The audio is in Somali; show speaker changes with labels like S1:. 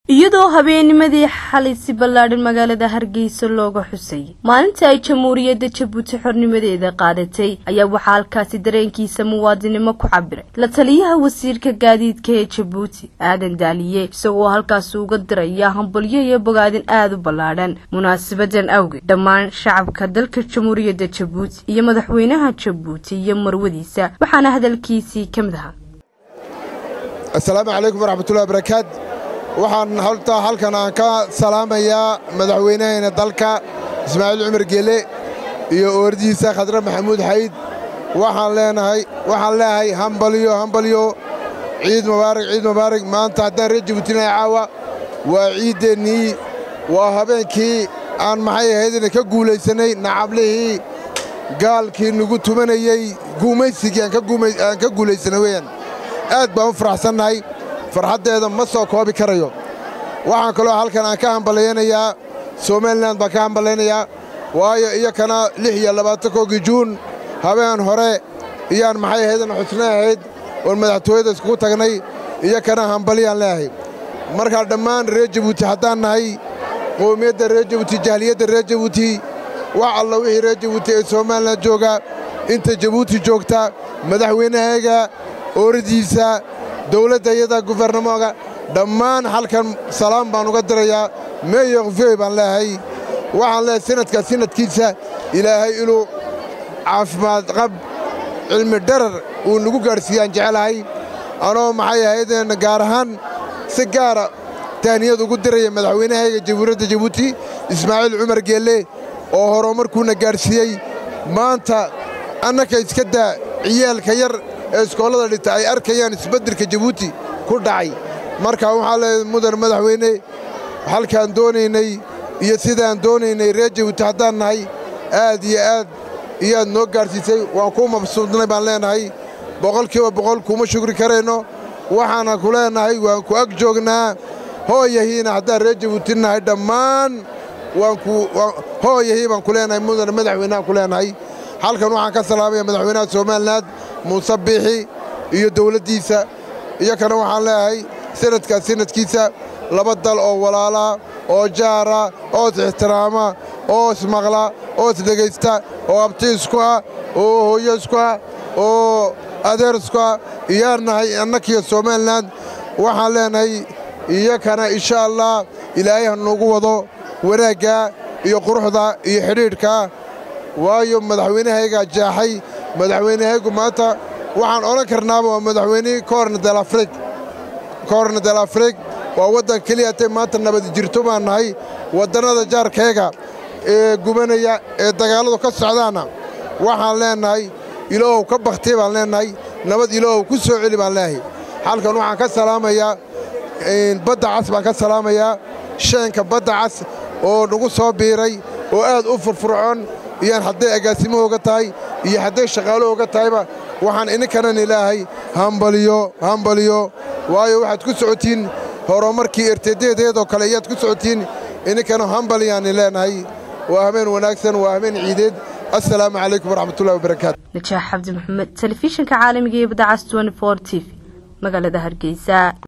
S1: iyadoo habeennimadii xalay si ballaadhan magaalada hargeysa looga xusay maalinta ay jamhuuriyadda jabuuti xornimadeeda qaadatay ayaa waxaa halkaasi dareenkiisa muwaadinimo ku cabiray la taliyaha wasiirka gaadiidka ee jabuuti aadan daaliye isagoo halkaasi uga diraya hambalyo iyo bogaadin aada u ballaadhan munaasabadan awgeed dhammaan shacabka dalka jamhuuriyadda jabuuti iyo madaxweynaha jabuuti iyo marwadiisa waxaana hadalkiisii ka mid ahaa
S2: assalaamu calaykum waraxmatullahi barakaat waxaan haltaa halkan aan ka salaamayaa madaxweynahayna dalka ismaaciil cumar gele iyo oordiisa khadre maxamuud xayd waxaan leenahay waxaan leeyahay hambalyo hambalyo ciid mubaarak ciid mubaarak maanta haddaan reer jabuutinaya caawa waa ciiddeennii waa habeenkii aan maxay ahaydna ka guulaysannay nacablihii gaalkii nagu tumanayey guumaysigii aan ka guulaysannay weeyaan aad baan u faraxsannahay farxaddeeda ma soo koobi karayo waxaan kaloo halkan aan ka hambalayanayaa somalilan baan ka hambalaynayaa waayo iyakana lix iyo labaatankoogii juun habeen hore iyaan maxay ahaydna xusna ahayd oon madaxtooyada iskugu tagnay iyakana hambalyaan leeyahay markaa dhammaan reer jabuuti haddaan nahay qowmiyadda reer jabuuti jahliyadda reer jabuuti wax alla wixii reer jabuuti ee somalilan jooga inta jabuuti joogta madaxweynahayga ooradiisa dawladda iyada gubernamoga dhammaan halkan salaam baan uga dirayaa meeyokfey baan leeyahay waxaan leeyahay sanadka sanadkiisa ilaahay inuu caafimaad qab cilmi dharar uu nagu gaadhsiiyaan jecelahay anoo maxay ahaydeen gaar ahaan si gaara tahniyad ugu diraya madaxweynahayga jamhuuriyadda jabuuti ismaaciil cumar geelle oo horumarkuuna gaadhsiiyey maanta annaka iska daa ciyaalka yar ee iskoollada dhigta ay arkayaan isbeddelka jabuuti ku dhacay marka waxaa leeyahay mudan madaxweyne halkaan doonaynay iyo sidaan doonaynay reer jabuuti haddaan nahay aad iyo aad iyaad noo gaadhsiisay waan kuu mabsuudnay baan leenahay boqolkiiba boqol kuma shugri karayno waxaana ku leenahay waan ku ag joognaa hooyahiina haddaan reer jabuuti nahay dhammaan hooyahii baan ku leenahay mudan madaxweynehaan ku leenahay halkan waxaan ka salaamaya madaxweynaha somalilan muuse biixi iyo dawladdiisa iyakana waxaan leeyahay sanadkaas sanadkiisa laba dal oo walaalaa oo jaara oo is ixtiraama oo ismaqla oo isdhegaysta oo abti isku ah oo hooyo isku ah oo adeer isku ah iyaan nahay annakiyo somalilan waxaan leenahay iyakana insha allah ilaahay ha nuugu wado wanaagga iyo quruxda iyo xidhiidhka waayo madaxweynahaygaa jaaxay madaxweynahaygu maanta waxaan odhan karnaaba waa madaxweynihii koorna delafrig koorna delafrig waa waddan keliya atay maanta nabad jirto baan nahay waddannada jaarkayga ee gubanaya ee dagaalladu ka socdaanna waxaan leennahay ilaahow ka bakhtiy baan leennahay nabad ilaahow ku soo celi baan leeyahay halkan waxaan ka salaamayaa badda cas baan ka salaamayaa sheenka badda cas oo nagu soo biiray oo aad u furfurcoon iyaan hadday agaasimahooga tahay iyo hadday shaqaalahooga tahayba waxaan ininkanan ilaahay hambalyo hambalyo waayo waxaad ku socotiin horumarkii ertedeedeedoo kale ayaad ku socotiin ininkana hambalyaani leenahay waa habeen wanaagsan waa habeen ciideed assalaamu calaykum waraxmatullahi wabarakaatu
S1: najaax cabdi maxamed telefishinka caalamiga iyo badacas t t v magaalada hargeysa